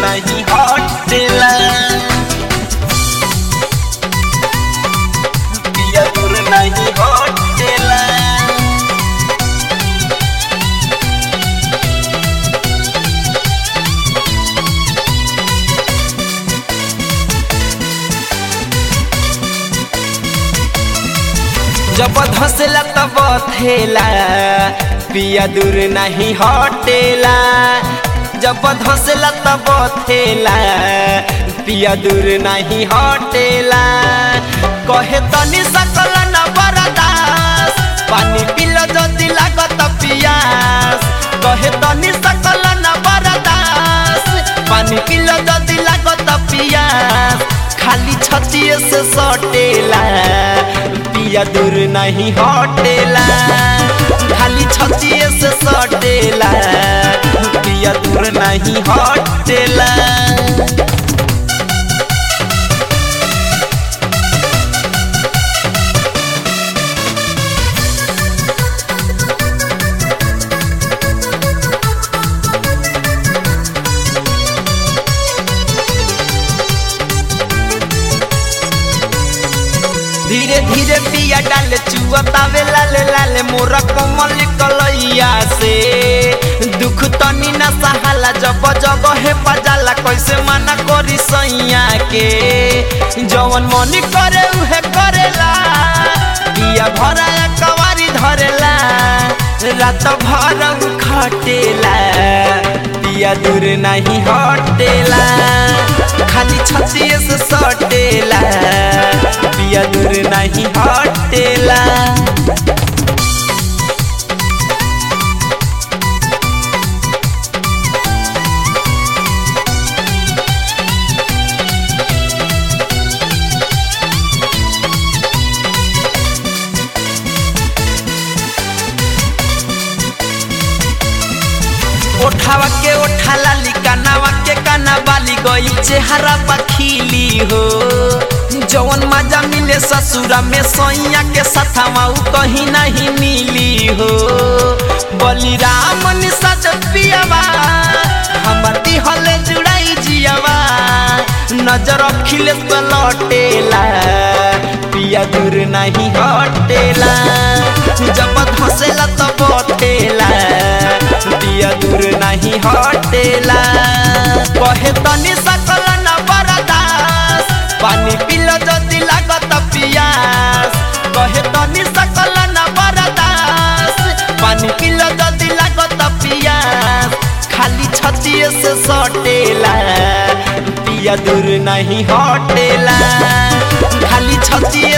नहीं हटेला पिया दूर नहीं हटेला जब धसला तब थेला पिया दूर नहीं हटेला जब धसला तब थेला पिया दूर नहीं हटेला कहे तनी सकल न बरदास पानी पिल जदि लागत पियास कहे तनी सकल न बरदास पानी पिल जदि लागत पियास खाली छतिए से सटेला पिया दूर नहीं हटेला खाली छतिए से सटेला पिया दूर नहीं हटेला धीरे धीरे पिया डाल चुअतावे लाल लाल मोर कमल कलैया से दुख तनी ना सहाला जब जब हे पजाला कैसे मना करी सैया के जवन मनी करे उहे करेला पिया भरा कवारी धरेला रात भर उ खटेला पिया दूर नहीं हटेला खाली छतिए से सटेला पिया दूर नहीं हटेला ओठावा के ओठा लाली कानावा के काना बाली गई चेहरा पखीली हो जवन मजा मिले ससुरा में सैया के सथावा उ कहीं नहीं मिली हो बलिराम निसज पियावा हमर दिहले जुड़ाई जियावा नजर अखिले पे लौटेला पिया दूर नहीं हटेला जब धसेला तो बटेला पिया दूर नहीं हटेला कहे तनी सकल न बरदास पानी पिल जदि लागत पियास कहे तनी सकल न बरदास पानी पिल जदि लागत पियास खाली छतिए से सटेला पिया दूर नहीं हटेला खाली छतिए